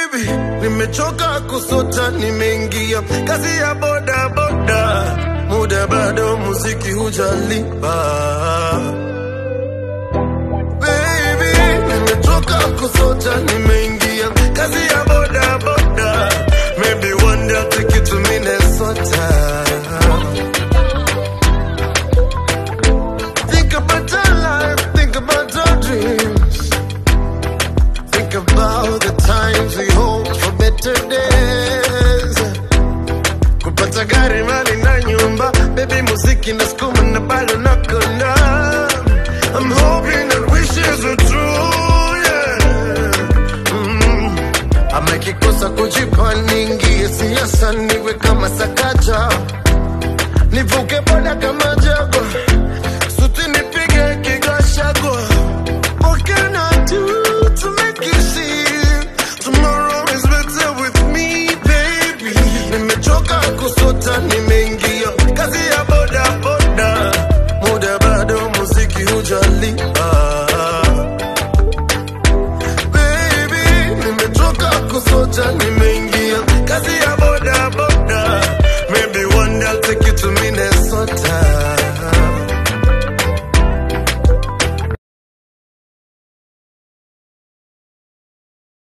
baby, nimechoka kusota, nimeingia kazi ya boda boda, muda bado, muziki hujalipa. Baby, nimechoka kusota, nimeingia kazi ya boda boda, maybe one day I'll take you to Minnesota. Think about our life, think about our dreams. Think about the times we hope for better days. Kupata gari, mali na nyumba, baby muziki na skuma na bado nakona. I'm hoping that wishes are true, yeah. Mm. Ama kikosa kujipa niingie siasa niwe kama sakaja nivuke boda kama jago suti nipige kigashago What can I do to make you see tomorrow is better with me baby nimechoka kusota nimeingia kazi ya boda boda muda bado muziki hujalipa baby nimechoka kusota nime